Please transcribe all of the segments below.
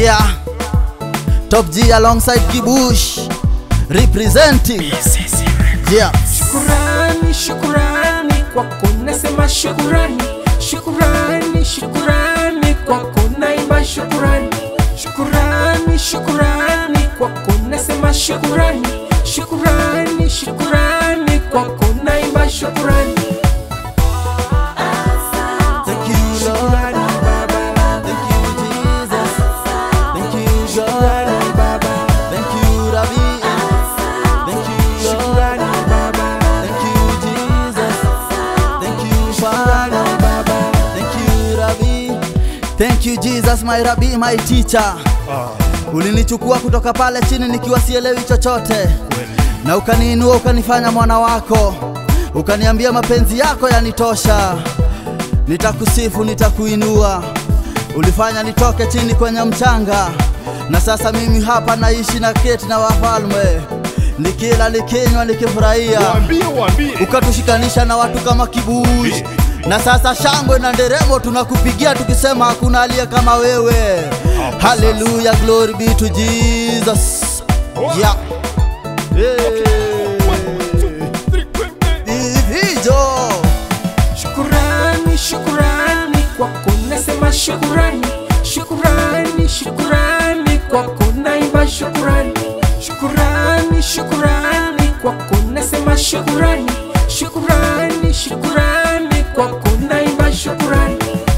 Yeah. Top G alongside Kibush representing. Yeah. Shukurani, shukurani kwako nasema shukurani, shukurani, shukurani kwako naimba shukurani, shukurani, shukurani kwako nasema shukurani, shukurani, shukurani kwako naimba shukurani. Thank you, Lord. Thank you, Jesus. Thank you, God. Thank you, Rabbi. Thank you, Lord. Thank you, Jesus. Thank you, Father. Thank you, Rabbi. Thank you, Jesus, my Rabbi, my teacher. Ulinichukua kutoka pale chini nikiwa sielewi chochote, na ukaniinua ukanifanya mwana wako, ukaniambia mapenzi yako yanitosha nitakusifu, nitakuinua. Ulifanya nitoke chini kwenye mchanga, na sasa mimi hapa naishi na keti na wafalme, nikila nikinywa, nikifurahia. Waambie, waambie. Ukatushikanisha na watu kama Kibush, na sasa shangwe na nderemo tunakupigia tukisema hakuna aliye kama wewe. Haleluya, glory be to Jesus. Yeah. Hey. Hivyo. Shukurani, shukurani kwako nasema shukurani, shukurani, shukurani kwako naimba shukurani, shukurani, shukurani kwako nasema shukurani, shukurani, shukurani kwako naimba shukurani.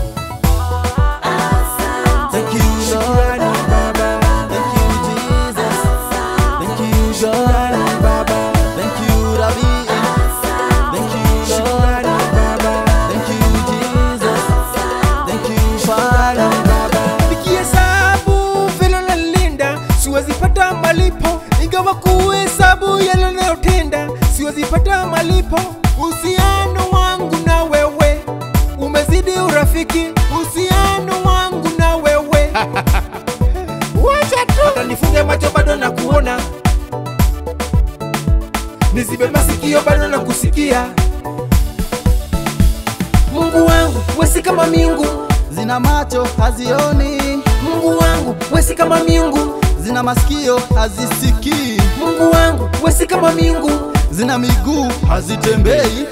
Thank you, Lord. Thank you, Jesus. Thank you, God. Thank you, Rabbi. Thank you, Lord. Thank you, Jesus. Thank you, Father. Nikihesabu vile unalinda siwezi pata malipo, ingawa kuhesabu yale unayotenda siwezi pata malipo. Uhusiano wangu na wewe umezidi urafiki, uhusiano wangu na wewe wacha tu hata nifunge macho bado na kuona, nizibe masikio bado na kusikia. Mungu wangu wesi kama miungu Zina macho hazioni, Mungu wangu wesi kama miungu, zina masikio hazisikii, Mungu wangu wesi kama miungu, zina miguu hazitembei.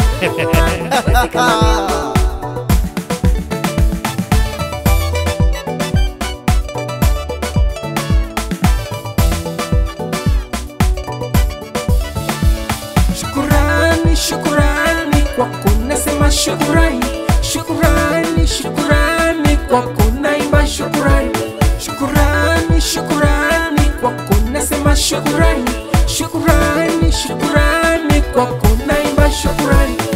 shukurani, shukurani kwako nasema shukurani, shukurani, shukurani kwako naimba shukurani, shukurani, shukurani kwako nasema shukurani, shukurani, shukurani kwako naimba shukurani.